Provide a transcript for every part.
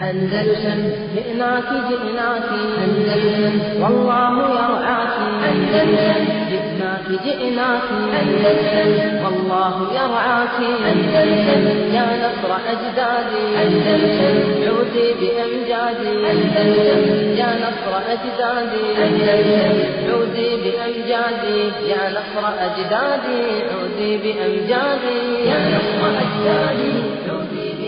أندلسن جئناك جئناك أندلسن والله يرعاك أندلسن جئناك جئناك أندلسن والله يرعاك أندلسن يا نصر أجدادي أندلسن عودي بأمجادي أندلسن يا نصر أجدادي أندلسن عودي بأمجادي يا نصر أجدادي عودي بأمجادي يا نصر أجدادي عودي بأمجادي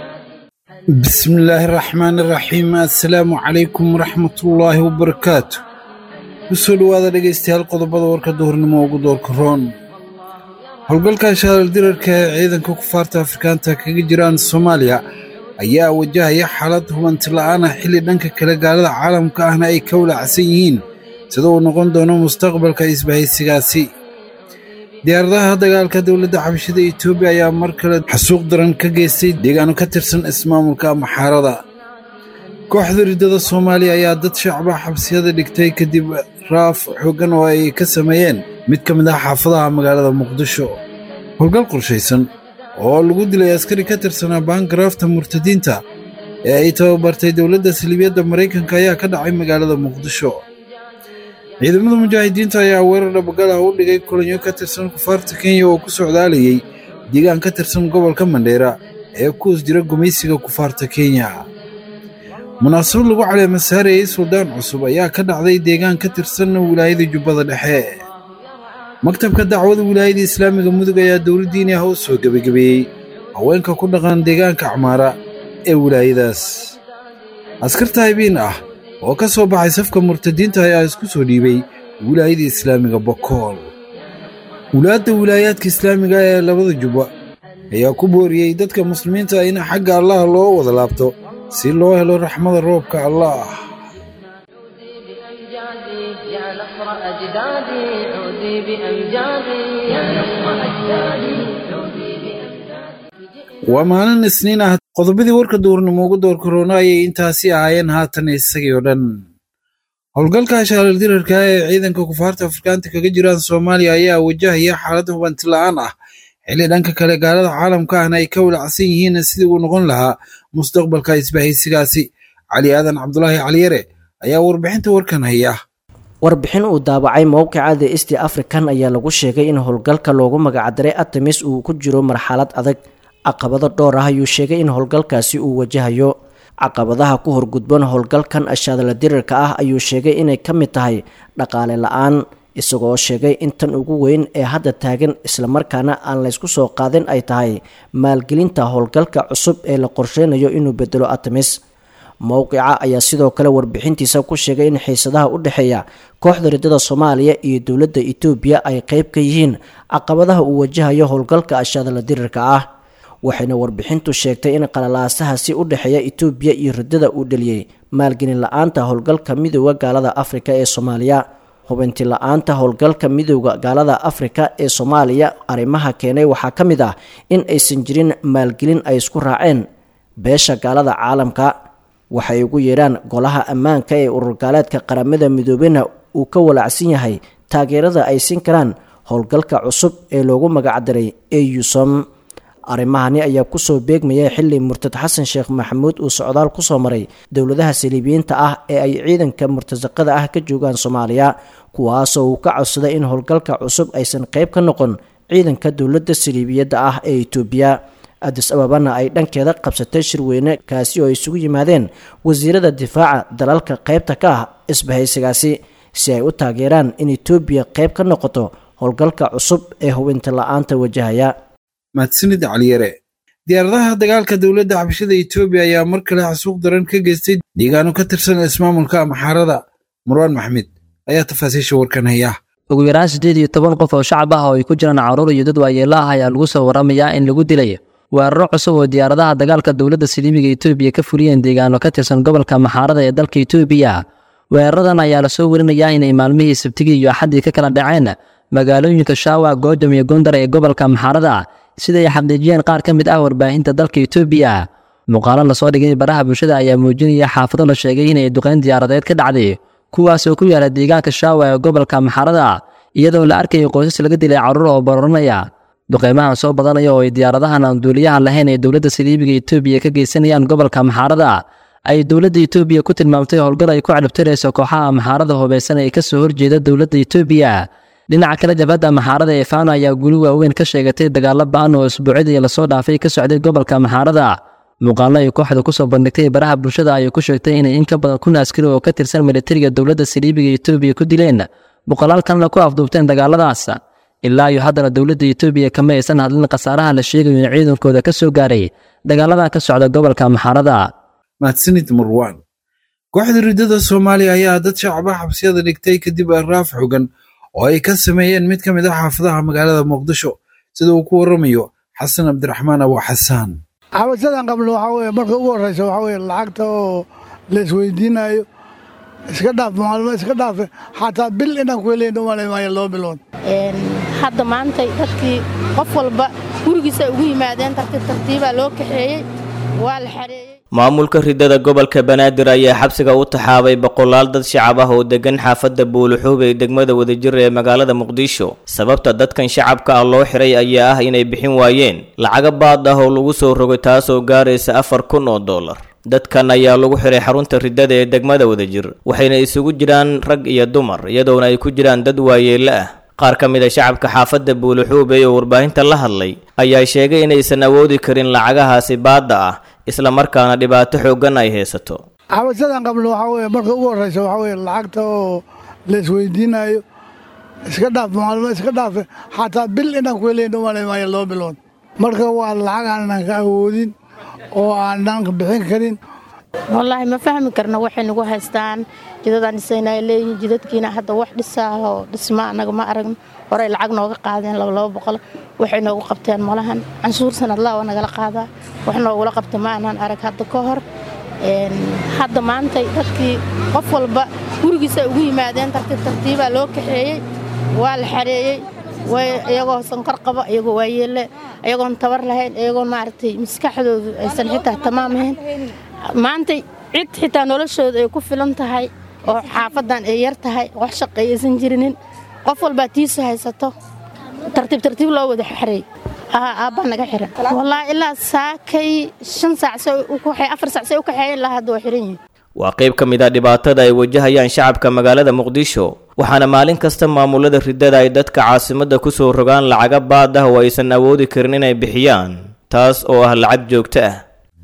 بسم الله الرحمن الرحيم assalaamu calaykum waraxmatullaahi wabarakaatu kusoo dhowaada dhegaystayaal qodobada warka duhurnimo ugu doorka roon howlgalka shaaldirarka ee ciidanka kufaarta afrikaanta kaga jiraan soomaaliya ayaa wajahaya xaalad hubanti la'aana xilli dhanka kale gaalada caalamka ahna ay ka walacsan yihiin sida uu noqon doono mustaqbalka isbahaysigaasi diyaaradaha dagaalka dowladda xabashida etoobiya ayaa mar kale xasuuq daran ka geystay deegaano ka tirsan ismaamulka maxaarada kooxda riddada soomaaliya ayaa dad shacba xabsiyada dhigtay kadib raaf xooggan oo ay ka sameeyeen mid ka mid ah xaafadaha magaalada muqdisho howlgal qorshaysan oo lagu dilay askari ka tirsanaa baangaraafta murtadiinta ee ay tababartay dowladda saliibiyadda maraykanka ayaa ka dhacay magaalada muqdisho ciidamada mujaahidiinta ayaa weerar dhabagal ah u dhigay kulanyo ka tirsan kufaarta kenya oo ku socdaalayay deegaan ka tirsan gobolka mandheera ee ku hoos jira gumaysiga kufaarta kenya munaasabad lagu caleema saarayey suldaan cusub ayaa ka dhacday deegaan ka tirsan wilaayada jubbada dhexe maktabka dacwada wilaayada islaamiga mudug ayaa dowladdiini ah u soo gebagabeeyey haweenka ku dhaqan deegaanka acmaara ee wilaayadaas askarta haybiin ah oo ka soo baxay safka murtadiinta ayaa isku soo dhiibay wilaayada islaamiga bokool wulaadda wilaayaadka islaamiga ee labada jubba ayaa ku booriyey dadka muslimiinta in xagga allah loo wada laabto si loo helo raxmada roobka allah بأمجادي يا نصر أجدادي عودي بأمجادي يا نصر أجدادي عودي بأمجادي waa maalin isniin ah qodobadii warka duurnimo ugu door korona ayay intaasi ahaayeen haatan isagii oo dhan howlgalka shaaldirarka ee ciidanka kufaarta afrikaanta kaga jiraan soomaaliya ayaa wajahaya xaalad hubanti la'aan ah xilli dhanka kale gaalada caalamka ahna ay ka walacsan yihiin sidii uu noqon lahaa mustaqbalka isbahaysigaasi cali aadan cabdulaahi caliyare ayaa warbixinta warkan haya warbixin uu daabacay mowqica the east african ayaa lagu sheegay in howlgalka loogu magacdaray artemis uu ku jiro marxalad adag caqabado dhowr ah ayuu sheegay in howlgalkaasi uu wajahayo caqabadaha ku horgudban howlgalkan ashaadala dirirka ah ayuu sheegay inay ka mid tahay dhaqaale la-aan isagoo sheegay in tan ugu weyn ee hadda taagan islamarkaana aan laysku soo qaadin ay tahay maalgelinta howlgalka cusub ee la qorsheynayo inuu bedelo artemis mowqica ayaa sidoo kale warbixintiisa ku sheegay in xiisadaha u dhexeeya kooxda riddada soomaaliya iyo dowladda etoobiya ay qeyb ka yihiin caqabadaha uu wajahayo howlgalka ashaadala dirirka ah waxayna warbixintu sheegtay in qalalaasahaasi u dhexeeya etoobiya iyo riddada uu dheliyey maalgelin la-aanta howlgalka midooda gaalada afrika ee soomaaliya hubinti la-aanta howlgalka midooda gaalada afrika ee soomaaliya arrimaha keenay waxaa ka mid ah in aysan jirin maalgelin ay isku raaceen beesha gaalada caalamka waxay ugu yeedhaan golaha ammaanka ee ururgaaleedka qaramada midoobena uu ka walacsan yahay taageerada ay siin karaan howlgalka cusub ee loogu magacdaray eusom arrimahani ayaa kusoo beegmayay xilli murtad xasan sheekh maxamuud uu socdaal kusoo maray dowladaha saliibiyiinta ah ee ay ciidanka murtasaqada ah ka joogaan soomaaliya kuwaasoo uu ka codsaday in howlgalka cusub aysan qayb ka noqon ciidanka dowladda saliibiyadda ah ee etoobiya adis ababana ay dhankeeda qabsatay shirweyne kaasi oo ay isugu yimaadeen wasiirada difaaca dalalka qaybta ka ah isbahaysigaasi si ay u taageeraan in etoobiya qayb ka noqoto howlgalka cusub ee hubinta la-aanta wajahaya mahadsanid caliyare diyaaradaha dagaalka dowladda xabashada etoobiya ayaa mar kale xasuuq daran ka geystay deegaano ka tirsan ismaamulka maxaarada marwaan maxmed ayaa tafaasiisha warkan haya ugu yaraan siddeed iyo toban qof oo shacab ah oo ay ku jiraan caruur iyo dad waayeelo ah ayaa lagu soo waramayaa in lagu dilay weeraro cusub oo diyaaradaha dagaalka dowladda saliimiga etoobiya ka fuliyeen deegaano ka tirsan gobolka maxaarada ee dalka etoobiya weeraradan ayaa lasoo werinayaa inay maalmihii sabtigii iyo axaddii ka kala dhaceen magaalooyinka shaawa goodam iyo gondar ee gobolka maxaarada siday xaqiijiyeen qaar ka mid ah warbaahinta dalka etoobiya muuqaalo lasoo dhigay baraha bulshada ayaa muujinaya xaafado la sheegay inay duqeyn diyaaradeed ka dhacday kuwaas oo ku yaala deegaanka shaawa ee gobolka maxaarada iyadoo la arkayay qoysas laga dilay carruur oo bororanaya duqeymahan soo badanaya oo ay diyaaradahan aan duuliyaha lahayn ee dowladda saliibiga etoobiya ka geysanayaan gobolka maxaarada ay dowladda itoobiya ku tilmaamtay howlgal ay ku cadhabtirayso kooxaha maxaarada hubeysan ee kasoo horjeeda dowladda itoobiya dhinaca kale jabhadda maxaarada ee faano ayaa guli waaweyn ka sheegatay dagaalo ba-an oo isbuucyadii lasoo dhaafay ka socday gobolka maxaarada muuqaallo ay kooxda kusoo bandhigtay baraha bulshada ayay ku sheegtay inay in ka badan kun askari oo ka tirsan militariga dowladda saliibiga itoobiya ku dileen boqolaal kalena ku afduubteen dagaaladaas ilaa iyo haddana dowladda itoobiya kama aysan hadlin khasaaraha la sheegayo in ciidankooda ka soo gaaray dagaalada ka socda gobolka maxaarada mahadsanid marwaan kooxda riddada soomaaliya ayaa dad shacaba xabsiyada dhigtay kadib araaf xogan oo ay ka sameeyeen mid ka mid ah xaafadaha magaalada muqdisho sida uu ku waramayo xasan cabdiraxmaan abu xasaan xabasyadan qabno waxaa weye marka ugu horreysa waxaa weye lacagta oo la isweydiinayo iska dhaaf maalmo iska dhaafe xataa bil inaan ku helayn umalay maayo laba bilood hadda maantay dadkii qof walba gurigiisa ugu yimaadeen tartiib tartiibaa loo kaxeeyey waa la xareeyey maamulka riddada gobolka banaadir ayaa xabsiga u taxaabay boqolaal dad shacab ah oo degan xaafadda buuluxuub ee degmada wadajir ee magaalada muqdisho sababta dadkan shacabka ah loo xiray ayaa ah inay bixin waayeen lacaga baad ah oo lagu soo rogay taasoo gaaraysa afar kun oo dollar dadkan ayaa lagu xiray xarunta riddada ee degmada wadajir waxayna isugu jiraan rag iyo dumar iyadoona ay ku jiraan dad waayeello ah qaar ka mid a shacabka xaafadda buuluxuube oo warbaahinta la hadlay ayaa sheegay inaysan awoodi karin lacagahaasi baadda ah isla markaana dhibaato xooggan ay haysato xabasyadan qabno waxaa weye marka ugu horreysa waxaa weye lacagta oo la isweydiinayo iska dhaaf maalmo iska dhaafe xataa bil inaan ku helayn umalay maayo laba bilood marka waa lacag aanan ka awoodin oo aanan bixin karin wallaahi ma fahmi karna waxay nagu haystaan jidadaan dhisayna ay leeyihiin jidadkiina hadda wax dhisaa oo dhisma annaga ma aragno horey lacag nooga qaadeen laba laba boqol waxay noogu qabteen malahan canshuur sanadlaa waa nagala qaadaa wax noogula qabta ma aanan arag hadda ka hor hadda maantay dadkii qof walba gurigiisa ugu yimaadeen tartiib tartiibaa loo kaxeeyey waa la xareeyey iyagoo sankor qaba iyagoo waayeelle iyagoon tabar lahayn iyagoon maaragtay maskaxdoodu aysan xitaa tamaam ahayn maantay cid xitaa noloshooda ay ku filan tahay oo xaafadan ay yar tahay wax shaqay aysan jirinin qof walbaa tiisu haysato tartiib tartiib loo wada xareey aabbaa naga xiran wallaahi ilaa saakay shan saac afar saac say u kaxeeyeen ilaa hadda waa xiran yihin waa qayb ka mid ah dhibaatada ay wajahayaan shacabka magaalada muqdisho waxaana maalin kasta maamulada riddada ay dadka caasimadda ku soo rogaan lacaga baad ah oo aysan awoodi karin inay bixiyaan taas oo ah lacag joogto ah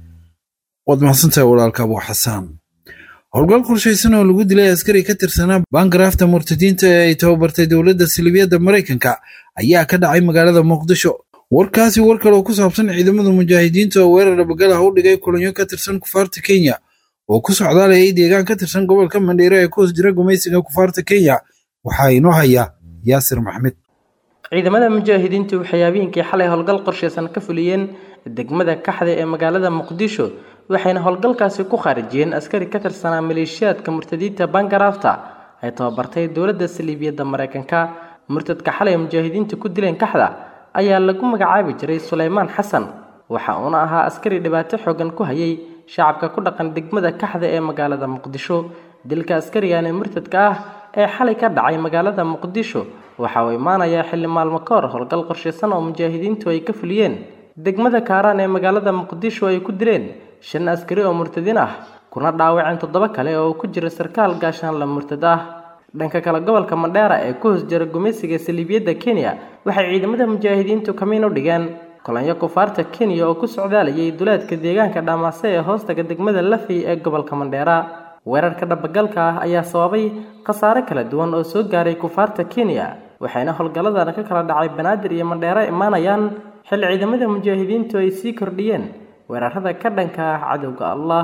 waad mahadsantahay walaalka abu xasaan howlgal qorshaysan oo lagu dilay askari ka tirsanaa baangaraafta murtadiinta ee ay tababartay dowladda silibiyadda maraykanka ayaa ka dhacay magaalada muqdisho warkaasi war kale oo ku saabsan ciidamada mujaahidiinta oo weerar dhabagal ah u dhigay kulanyo ka tirsan kufaarta kenya oo ku socdaalayay deegaan ka tirsan gobolka mandheere ee ku hoos jira gumaysiga kufaarta kenya waxaa inoo haya yaasir maxmed ciidamada mujaahidiintu waxay habeenkii xalay howlgal qorshaysan ka fuliyeen degmada kaxda ee magaalada muqdisho waxayna howlgalkaasi ku khaarijiyeen askari ka tirsanaa maleeshiyaadka murtadiinta bangaraafta ay tababartay dowladda saliibiyadda maraykanka murtadka xalay mujaahidiintu ku dileen kaxda ayaa lagu magacaabi jiray suleymaan xasan waxa uuna ahaa askari dhibaato xoogan ku hayay shacabka ku dhaqan degmada kaxda ee magaalada muqdisho dilka askarigan ee murtadka ah ee xalay ka dhacay magaalada muqdisho waxa uu imaanayaa xilli maalmo ka hor howlgal qorshaysan oo mujaahidiintu ay ka fuliyeen degmada kaaraan ee magaalada muqdisho ay ku dileen shan askari oo murtadiin ah kuna dhaawaceen toddoba kale oo ku jira sarkaal gaashaanla murtad ah dhanka kale gobolka mandheera ee ku hoos jira gumaysiga saliibiyadda kenya waxay ciidamada mujaahidiintu kamiin u dhigeen kulanyo kufaarta kenya oo ku socdaalayay duleedka deegaanka dhaamaase ee hoostaga degmada lafey ee gobolka mandheera weerarka dhabagalka ah ayaa sababay khasaare kala duwan oo soo gaaray kufaarta kenya waxayna howlgalladan ka kala dhacay banaadir iyo mandheero imaanayaan xilli ciidamada mujaahidiintu ay sii kordhiyeen weerarada ka dhanka ah cadowga allah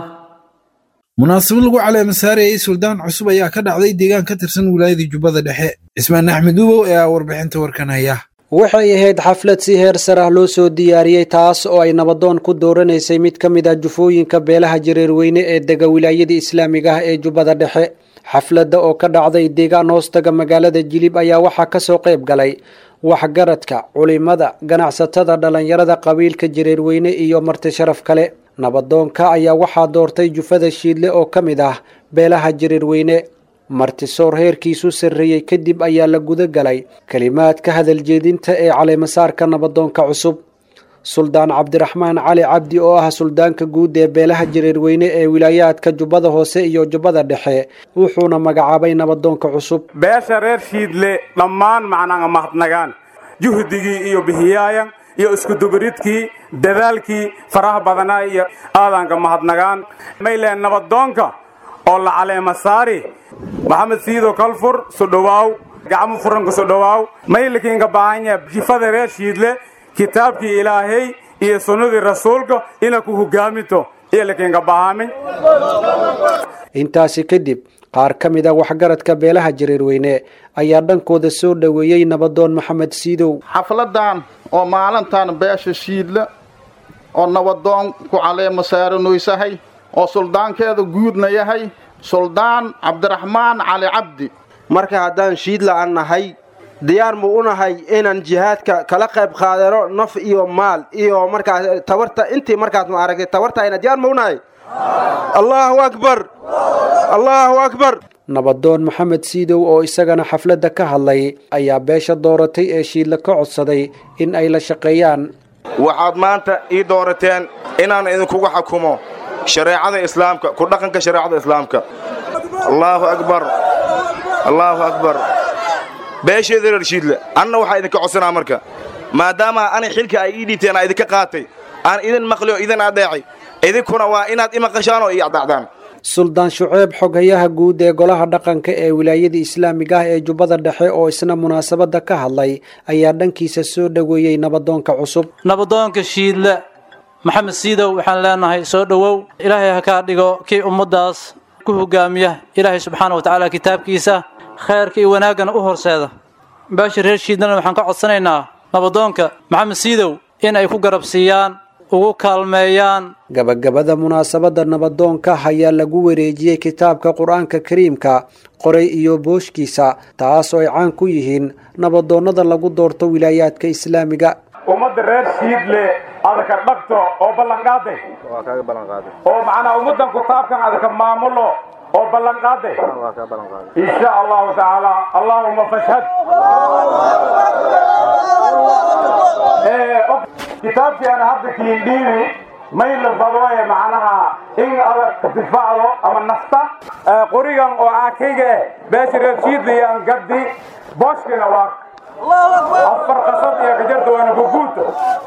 munaasabad lagu caleema saarayay suldaan cusub ayaa ka dhacday deegaan ka tirsan wilaayada jubbada dhexe cismaan axmed ubow ayaa warbixinta warkan haya waxay ahayd xaflad si heer sar ah loo soo diyaariyey taas oo ay nabadoon ku dooranaysay mid ka mid ah jufooyinka beelaha jareerweyne ee dega wilaayada islaamiga ah ee jubbada dhexe xafladda oo ka dhacday deegaan hoostaga magaalada jilib ayaa waxaa kasoo qayb galay waxgaradka culimada ganacsatada dhallinyarada qabiilka jareerweyne iyo marti sharaf kale nabadoonka ayaa waxaa doortay jufada shiidle oo ka mid ah beelaha jareerweyne martisoor heerkiisu sarreeyey kadib ayaa la guda galay kelimaad ka hadal jeedinta ee caleemasaarka nabadoonka cusub suldaan cabdiraxmaan cali cabdi oo ah suldaanka guud ee beelaha jareerweyne ee wilaayaadka jubbada hoose iyo jubbada dhexe wuxuuna magacaabay nabadoonka cusub beesha reer shiidle dhammaan macnaanga mahadnagaan juhdigii iyo bihiyaayan iyo iskudubaridkii dadaalkii faraha badanaa iyo aadanka mahadnagaan mayleen nabadoonka oo la caleema saari maxamed siido kalfur sudhowaaw gacmo furanka sudhowaaw maylikiinka baahanya jifada reer shiidle kitaabkii ilaahay iyo sunnadii rasuulka ina ku hogaaminto iyo likiinka baahamin intaasi kadib qaar ka mid a waxgaradka beelaha jareerweyne ayaa dhankooda soo dhoweeyey nabadoon maxamed siidow xafladan oo maalintan beesha shiidle oo nabadoon ku caleema saaranoysahay oo suldaankeeda guudna yahay suldaan cabdiraxmaan cali cabdi marka haddaan shiidla aan nahay diyaar mu u nahay inaan jihaadka kala qayb qaadano naf iyo maal iyo markaas tabarta intii markaas ma aragtay tabartayna diyaar mu u nahay allahu akbar allahu akbar nabadoon maxamed siidow oo isagana xafladda ka hadlay ayaa beesha dooratay ee shiidla ka codsaday in ay la shaqeeyaan waxaad maanta ii doorateen inaan idinkugu xukumo shareecada islaamka ku dhaqanka shareecada islaamka allaahu akbar allaahu akbar beesheeda reer shiidle anna waxaa idinka codsanaa marka maadaama ani xilka ay ii dhiibteen aa idinka qaatay aan idin maqli oo idin adeecay idinkuna waa inaad imaqashaan oo ii adacdaan suldaan shuceeb xoghayaha guud ee golaha dhaqanka ee wilaayada islaamiga ah ee jubbada dhexe oo isna munaasabadda ka hadlay ayaa dhankiisa soo dhoweeyey nabadoonka cusub nabadoonka shiidle maxamed siidow waxaan leenahay soo dhowow ilaahay ha kaa dhigo kii ummaddaas ku hogaamiya ilaahay subxaana wa tacaala kitaabkiisa khayrka iyo wanaaggana u horseeda beesha reer shiidlena waxaan ka codsanaynaa nabadoonka maxamed siidow in ay ku garab siiyaan ugu kaalmeeyaan gabagabada munaasabadda nabadoonka ayaa lagu wareejiyey kitaabka qur-aanka kariimka qoray iyo booshkiisa taas oo ay caan ku yihiin nabadoonnada lagu doorto wilaayaadka islaamiga ummadda reer shiidle adaka dhagto oo ballanqaaday oo macnaa ummaddan kitaabkan adaka maamulo oo ballanqaaday insha allahu tacaala allaahuma fashhad kitaabkii aan hadda kiindhiibi mayla badooye macnaha in adag difaacdo ama nafta qorigan oo aakayga eh beesha reer shiidlayaan gaddi booshkina waa afar qasad iyo gajarta waana guguuta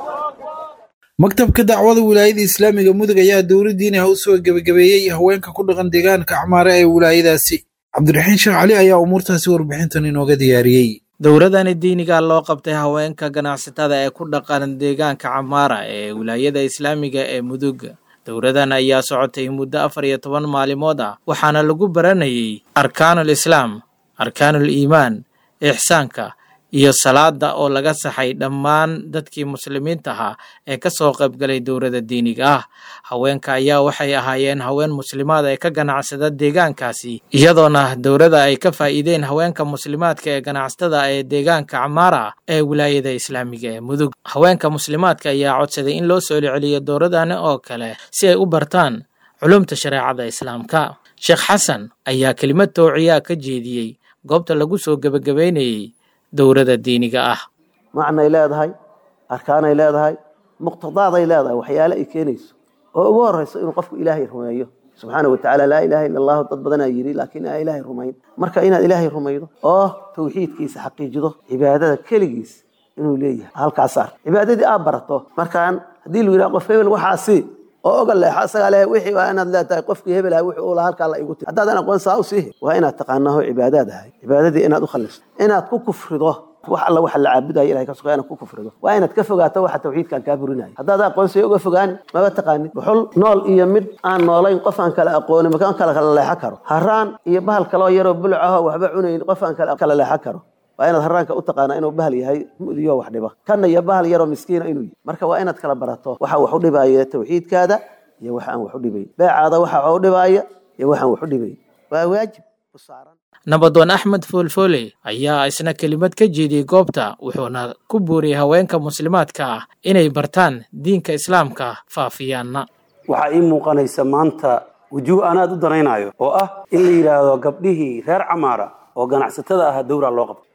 maktabka dacwada wilaayada islaamiga mudug ayaa dowladdiina ha u soo gebagabeeyey haweenka ku dhaqan deegaanka acmaare ee wilaayadaasi cabdiraxiin sheekh cali ayaa umuurtaasi warbixintan inooga diyaariyey dowladani diiniga loo qabtay haweenka ganacsatada ee ku dhaqan deegaanka camaara ee wilaayada islaamiga ee mudug dowladan ayaa socotay muddo afar iyo toban maalimood ah waxaana lagu baranayay arkaanul islaam arkaanul iimaan ixsaanka iyo salaada oo laga saxay dhammaan dadkii muslimiinta ahaa ee ka soo qaybgalay dowladda diiniga ah haweenka ayaa waxay ahaayeen haween muslimaad ee ka ganacsada deegaankaasi iyadoona dowladda ay ka faa'iideen haweenka muslimaadka ee ganacsatada ee deegaanka camaara ee wilaayada islaamiga ee mudug haweenka muslimaadka ayaa codsaday in loo soo celiyo dowladani oo kale si ay u bartaan culumta shareecada islaamka sheekh xasan ayaa kelimad toociyaa ka jeediyey goobta lagu soo gebagabeynayey dowladda diiniga ah macnay leedahay arkaanay leedahay muqtadaaday leedahay waxyaale ay keenayso oo ugu horeyso inuu qofku ilaahay rumeeyo subxaana wa tacaala laa ilaha illa allahu dad badanaa yidhi laakiin aan ilaahay rumayn marka inaad ilaahay rumaydo oo tawxiidkiisa xaqiijido cibaadada keligiis inuu leeyahay halkaas saar cibaadadii aad barato markaan haddii lu yidhaha qof hebel waxaasi oo oga leexo asagaa leeyahay wixii waa inaad leetahay qofkii hebel ahay wixii uu lahaa halkaa la igu tiri haddaadan aqoon saa u siihi waa inaad taqaanaho cibaadaad ahay cibaadadii inaad u khalisto inaad ku kufrido wax alla waxa la caabudayo ilahay ka suga inaad ku kufrido waa inaad ka fogaato waxa tawxiidkan kaa burinayo haddaad aqoonsiyo uga fogaani maba taqaanid buxul nool iyo mid aan noolayn qof aan kala aqoonin makaan kala kala leexan karo haraan iyo bahal kaloo yaroo buluc ahoo waxba cunayn qof aan kala kala leexan karo waa inaad haraanka u taqaanaa inuu bahal yahay mudiyo wax dhiba kanna iyo bahal yaroo miskiina inuu yahay marka waa inaad kala barato waxa wax u dhibaya tawxiidkaada iyo waxa aan wax u dhibayn beecaada waxa wax u dhibaya iyo waxaan wax u dhibayn waa waajib u saaran nabadoon axmed foolfoole ayaa isna kelimad ka jeediyey goobta wuxuuna ku buuriyey haweenka muslimaadka ah inay bartaan diinka islaamka faafiyaanna waxaa ii muuqanaysa maanta wujuuh aanaad u danaynayo oo ah in la yidhaahdo gabdhihii reer camaara oo ganacsatada ah dowra loo qabto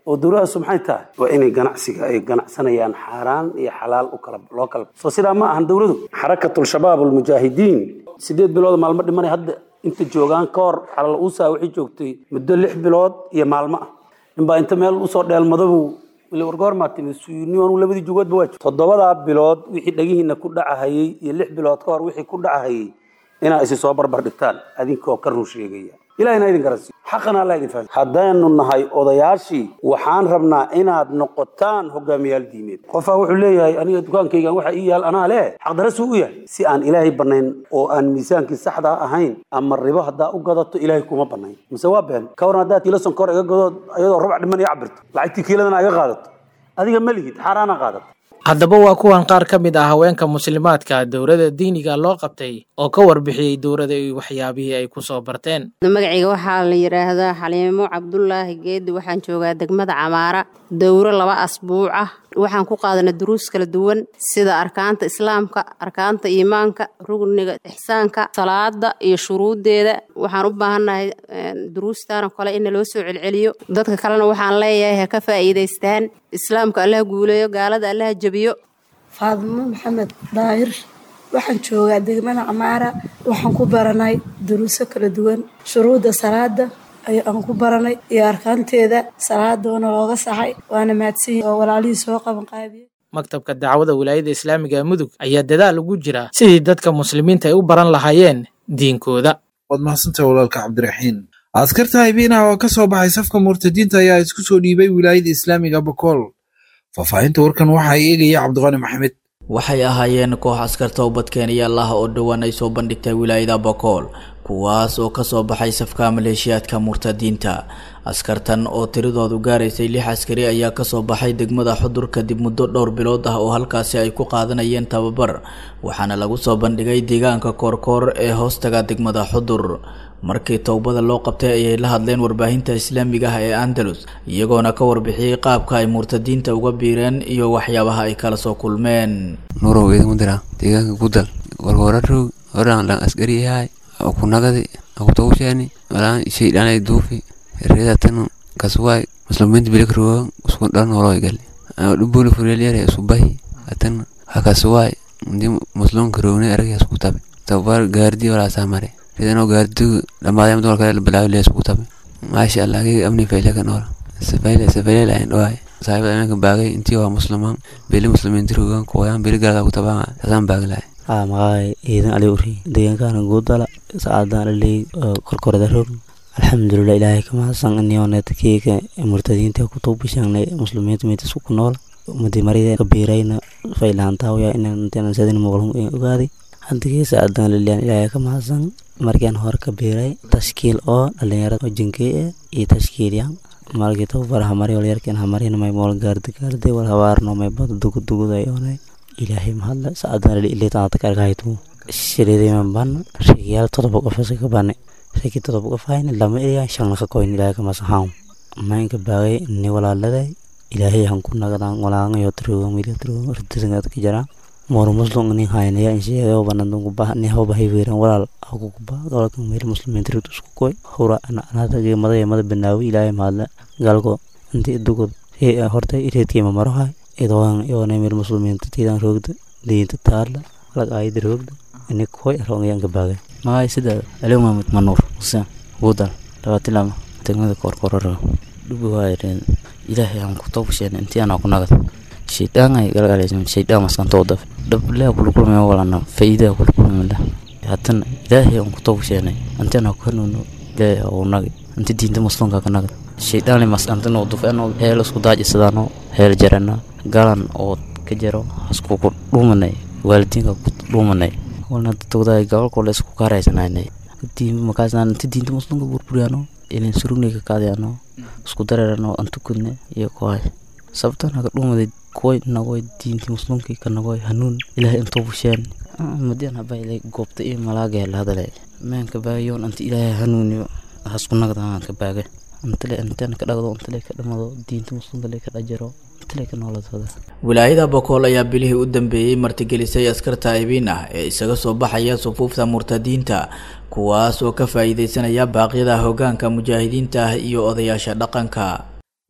oo dowladaasu maxay tahay waa inay ganacsiga ay ganacsanayaan xaaraan iyo xalaal u kala loo kala soo sidaa ma ahan dowladu xarakatul shabaab almujaahidiin sideed bilood maalmo dhimanay hadda inta joogaan ka hor xalal uusaa waxay joogtay muddo lix bilood iyo maalmo ah ninbaa inta meel usoo dheelmadabu wili wargoormaa timid suyunion labadii jugoodba waa toddobadaa bilood wixii dhagihiina ku dhacahayey iyo lix bilood ka hor wixii ku dhacahayey inaa isi soo barbar dhigtaan adinkoo ka run sheegaya ilahina idin garansiiyo xaqana alla idin fahmi haddaynu nahay odayaashii waxaan rabnaa inaad noqotaan hogaamiyaal diimeed qofaa wuxuu leeyahay aniga dukaankaygan waxa ii yaal anaa leh xaqdarasuu u yahay si aan ilaahay banayn oo aan miisaankii saxda ahayn ama ribo haddaa u gadato ilaahay kuma banayn mise waa been ka waran haddaad kiilo sonkor iga gadood iyadoo rubac dhiman iyo cabirto lacagtii kiiladana iga qaadato adiga ma lihid xaaraana qaadato haddaba waa kuwan qaar ka mid ah haweenka muslimaadka dowladda diiniga loo qabtay oo ka warbixiyey dowladda iyo waxyaabihii ay ku soo barteen magacayga waxaa la yidhaahdaa xaliimo cabdulaahi geedi waxaan joogaa degmada camaara dowro laba asbuuc ah waxaan ku qaadanay duruus kala duwan sida arkaanta islaamka arkaanta iimaanka rugniga ixsaanka salaada iyo shuruuddeeda waxaan u baahannahay duruustan oo kale in naloo soo celceliyo dadka kalena waxaan leeyahay ha ka faa'iidaystaan islaamka allaha guuleeyo gaalada allaha jebiyo faadimo maxamed daahir waxaan joogaa degmada camaara waxaan ku baranay duruuso kala duwan shuruudda salaada aan ku baranay iyo arkaanteeda salaadoona looga saxay waana mahadsanyi oo walaalihii soo qaban qaabiyey maktabka dacwada wilaayada islaamiga ee mudug ayaa dadaal ugu jira sidii dadka muslimiinta ay u baran lahaayeen diinkooda waad mahadsantahay walaalka cabdiraxiin askarta haybiinaha oo ka soo baxay safka murtadiinta ayaa isku soo dhiibay wilaayada islaamiga bakool faahfaahinta warkan waxaa eegaya cabdiqani maxamed waxay ahaayeen koox askarta ubadkeenyaal ah oo dhowaan ay soo bandhigtay wilaayada bakool kuwaas oo kasoo baxay safka maleeshiyaadka murtadiinta askartan oo tiradoodu gaaraysay lix askari ayaa kasoo baxay degmada xudur kadib muddo dhowr bilood ah oo halkaasi ay ku qaadanayeen tababar waxaana lagu soo bandhigay deegaanka koorkoor ee hoostaga degmada xudur markii towbada loo qabtay ayay la hadleen warbaahinta islaamiga ah ee andalus iyagoona ka warbixiyey qaabka ay murtadiinta uga biireen iyo waxyaabaha ay kala soo kulmeen nurow idinku dira deegaanka gudal warwararog horan dhan askari yahay kunagadi akutogusheeni walaan shaydhanay duufi reedatanu kaswaay musliminta bilikruwa usku dhan horoy gali dhubuli furelyare isubahi atan hakaswaay ndi muslimka rowne aragay isku tabe tabar gaardi walaasaa mare reedano gaardigu dhamaadayam dumarka bilaawi lee isku tabe maasha allah kayga amni fayle kan ora safayle safayle lahayn dhawaay saaxiibada imanka baagay intii waa muslimaan beli muslimiinti rogan kuwayaan beli galada ku tabaan taasaan baagi lahay aa maqaay ciidan ali uri deegaankaana guudala saacadaan aley korkorada rog alxamdulilah ilaahay ka mahadsan iniooneta keega murtadiinta ku tuubishangnay muslimiinta meetas ku nool umadi marida kabiirayna faylahantaawaya inaan sadin muqlum ogaaday hadigii saacadaan liliyan ilaahay ka mahadsan markian hore kabiiray tashkiil oo dhalinyarada jinkey e iyo tashkiilyan markii tababar hamari walyarkan hamarin may mool gaardi gaardi wal habaarno may bad duguduguday oonay ilaahay mahadle saacadaan ilitaata karkahaytu shiridiman ban rigiyaal todoba qofasa ka bane rigi todoba qofayn lama eriyan shanna ka koyn ilaahay ka masaxaam maynka baagay ni walaaladay ilaahay han ku nagadan walaangayo trugo mila trugo ridisangad ka jara mor muslim ni haynaya insheega banandun ku bah ni hawba hayweeran walaal aku ku bah gobolka meel muslimiin tirid isku koy hura ana anada mada mada banaawi ilaahay mahadle galgo intii dugod horta ireedkiima maro hay idoan iyoona meel muslimiinta tiidan roogda diinta taarla lag aayada roogda ini koy rongayan ka baagay magay sida aliw mahmud manuur xuseen guudal labatilama degmada koorkoorara dhubi waayareen ilaahay aan ku tawbasheen intii anaa ku nagad shaydaan ay galgalaysan shaydaan maskantoo daf dhablea kulakulmaya walana faa'iidaa kulakulmala haddana ilaahay aan ku tawbasheenay intii anaa ku hanuuno ilaahay uu nagi inti diinta muslimka ka nagad shaydaan maskantanoo dufeenoo heel isku daajisadaanoo heel jarana galan oo ka jaro haskuku dhuumanay waalidiinka ku dhuumanay walna dadwadaay gobolkoola isku kaaraysananay makaasaan inti diinta muslimka burburiyaano inan surugnay ka qaadayano isku dareerano antukudne iyo kuhay sababtan haka dhuumaday kuway nagoy diinti muslimkii ka nagoy hanuun ilaahay intoo busheen madian habayle goobta iyo malaaga la hadale meenka baagayoon anti ilaahay hanuuniyo hasku nagdaan ka baage antale intaan ka dhagdo intale ka dhamado diinta muslimka le ka dhajaro intale ka nooladooda wilaayada bokool ayaa bilihii u dambeeyey martigelisay askarta aybiin ah ee isaga soo baxaya sufuufta murtadiinta kuwaas oo ka faa'iidaysanaya baaqyada hoggaanka mujaahidiinta ah iyo odayaasha dhaqanka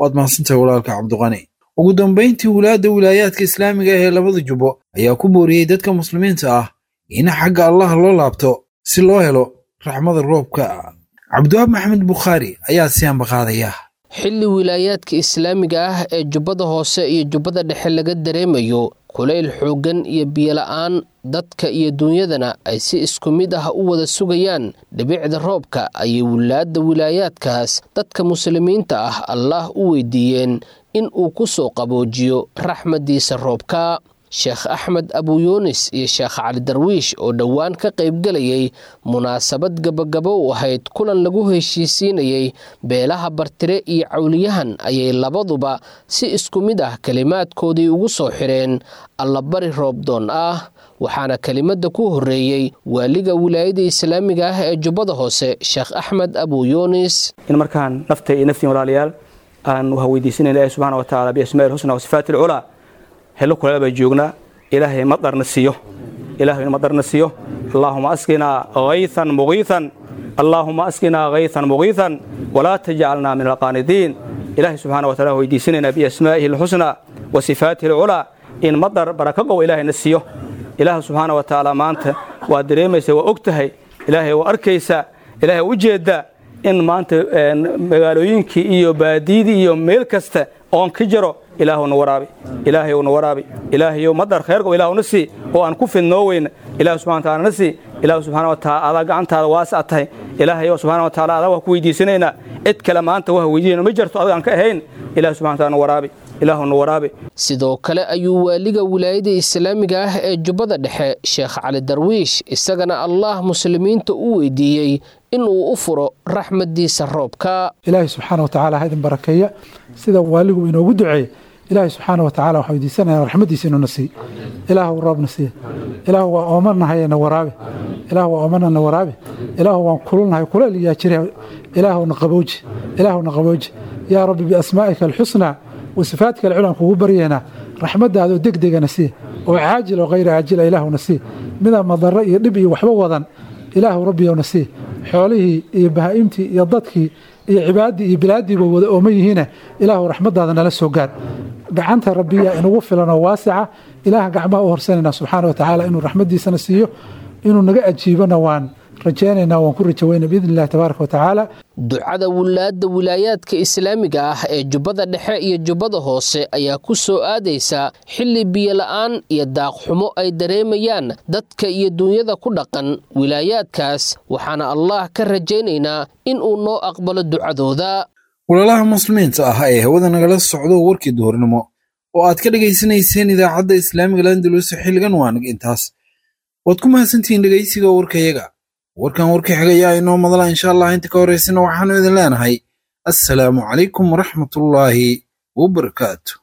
waad mahadsantahay walaalka cabdiqani ugu dambayntii wulaadda wilaayaadka islaamiga ah ee labada jubbo ayaa ku booriyey dadka muslimiinta ah in xagga allah loo laabto si loo helo raxmada roobka cabdiwaab maxamed bukhaari ayaa si ambaqaadaya xilli wilaayaadka islaamiga ah ee jubbada hoose iyo jubbada dhexe laga dareemayo kulayl xooggan iyo biyola'aan dadka iyo duunyadana ay si isku mid ah u wada sugayaan dhibicda roobka ayay wulaadda wilaayaadkaas dadka muslimiinta ah allaah u weydiiyeen in uu ku soo qaboojiyo raxmaddiisa roobka sheekh axmed abuyuunis iyo sheekh cali darwiish oo dhowaan ka qaybgelayay munaasabad gabagabo u ahayd kulan lagu heshiisiinayay beelaha bartire iyo cawliyahan ayay labaduba si isku mid ah kelimaadkoodii ugu soo xidheen allabari roobdoon ah waxaana kelimadda ku horreeyey waaliga wilaayada islaamiga ah ee jubbada hoose sheekh axmed abuyuunis in markaan nafta iyo naftiin walaalayaal aan weydiisanayna ilahi subxana wa tacaala biasmaai lxusna wasifaati alculaa hello kuleel baa joognaa ilaahay madarna siiyo ilaahay madarna siiyo allaahuma asqinaa haythan mugiithan allaahuma asqinaa haythan mugiithan walaa tajcalnaa min alqaanidiin ilaahay subxaana wa taala weydiisanaynaa biasmaa'ihi alxusnaa wa sifaatihi alculaa in madar baraka qow ilaahayna siiyo ilaah subxaana wa tacaala maanta waa dareemaysa waa og tahay ilaahay waa arkaysaa ilaahay u jeedda in maanta magaalooyinkii iyo baadiyadii iyo meel kasta oon ka jiro ilaahuna waraabi ilaahayna waraabi ilaahayo madar khayrka ilaahuna sii oo aan ku fidnoo weyna ilaah subxana wa taala na sii ilaah subxana wa taala adaa gacantaada waasa tahay ilaahayo subxana wa taala adaa waa ku weydiisanaynaa cid kale maanta waa weydiinayna ma jirto adiga aan ka ahayn ilaah subxana wa taala na waraabi ilaahuna waraabi sidoo kale ayuu waaliga wilaayada islaamiga ah ee jubbada dhexe sheekh cali darwiish isagana allah muslimiinta u weydiiyey inuu u furo raxmaddiisa roobka ilaahay subxaana wa tacaala ha idin barakeeya sida waaligu inoogu duceeye ilaahay subxaana wa tacala waxaa weydiisanaya raxmaddiisa inuuna siiy ilaahu roobna siiya ilaahu waa oomarnahay na waraabi ilaahu waa oomarna na waraabi ilaahu waan kululnahay kuleel iyaa jira ilaahuna qabooji ilaahuna qabooji yaa rabbi biasmaa'ika alxusnaa wasifaadka alculan kugu baryeena raxmaddaadoo degdegana sii oo caajil oo hayra caajila ilaahuna sii midaan madarro iyo dhib iyo waxba wadan ilaahu rabbiyowna sii xoolihii iyo bahaa'imtii iyo dadkii iyo cibaadii iyo bilaadiiba wada ooma yihiine ilaahu raxmaddaada nala soo gaar gacanta rabbiya inugu filan oo waasica ilaah gacmaha u horsanayna subxaana wa tacaala inuu raxmaddiisana siiyo inuu naga ajiibona waan rajaynaynaa waan ku rajaweyna biidn illahi tabaaraka wa tacaala ducada wulaadda wilaayaadka islaamiga ah ee jubbada dhexe iyo jubbada hoose ayaa ku soo aadaysa xilli biyola'aan iyo daaqxumo ay dareemayaan dadka iyo duunyada ku dhaqan wilaayaadkaas waxaana allah ka rajaynaynaa in uu noo aqbalo ducadooda walaalaha muslimiinta ah ee hawada nagala socdo warkii duhurnimo oo aad ka dhegaysanayseen idaacadda islaamiga landalus xilligan waanag intaas waad ku mahadsantihiin dhegaysiga warkayaga warkan warka xigayaa inoo madala insha allah inta ka horaysana waxaanu idin leenahay assalaamu calaykum waraxmatullaahi wabarakaatu